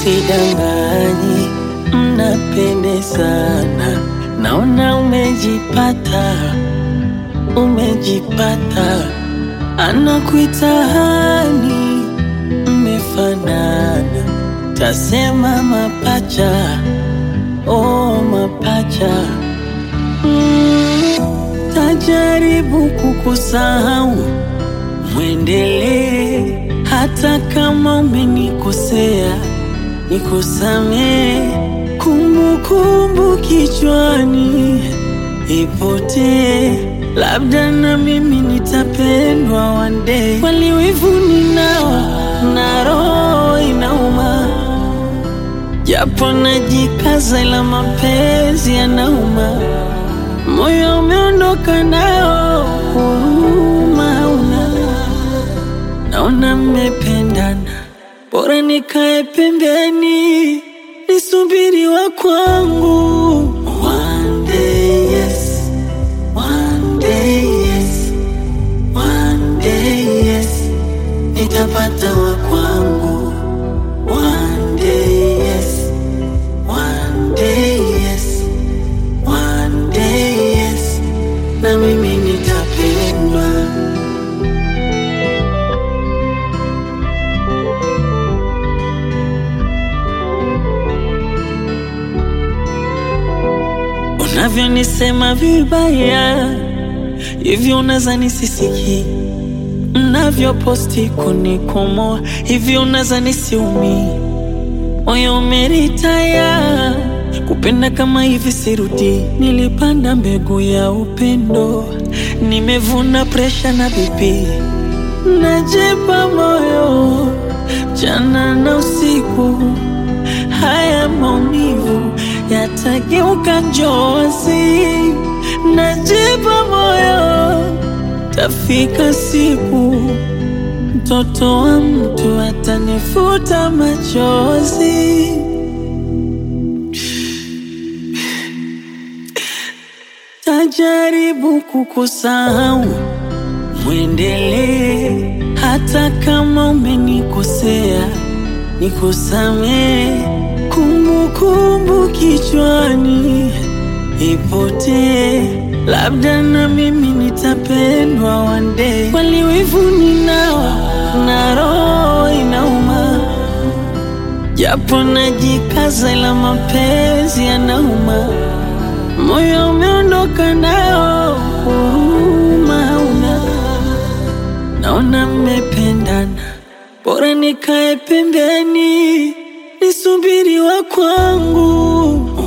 sidanganyi, mnapendezana, naona umejipata, umejipata, anakuita hani, mmefanana, tasema mapacha, oh mapacha mm, tajaribu kukusahau mwendelee hata kama umenikosea, nikusamee. Kumbukumbu kichwani ipotee, labda na mimi nitapendwa one day. Kweli wivu ninao na roho inauma, japo najikaza, ila mapenzi yanauma. Moyo umeondoka nao, huruma hauna. Naona mmependana, bora nikae pembeni nisubiri wa kwangu. One day yes, one day yes, one day yes, nitapata wa kwangu. One day yes, one day yes, one day yes, na mimi nitapendwa. Unavyonisema vibaya hivyo, unaza nisisiki. Mnavyoposti kunikomoa hivyo, unaza nisiumi. Moyo umeritaya kupenda kama hivi, sirudi. Nilipanda mbegu ya upendo, nimevuna presha na bipi. Najipa moyo jana na usiku haya maumivu yatageuka njozi. Najipa moyo, tafika siku mtoto wa mtu atanifuta machozi. Tajaribu kukusahau, mwendelee hata kama umenikosea, nikusamee. Kumbukumbu kichwani ipotee, labda na mimi nitapendwa one day. Kweli wivu ninao na roho inauma, japo najikaza, ila mapenzi yanauma. Moyo umeondoka nao, huruma hauna. Naona mmependana, bora nikae pembeni nisubiri wa kwangu.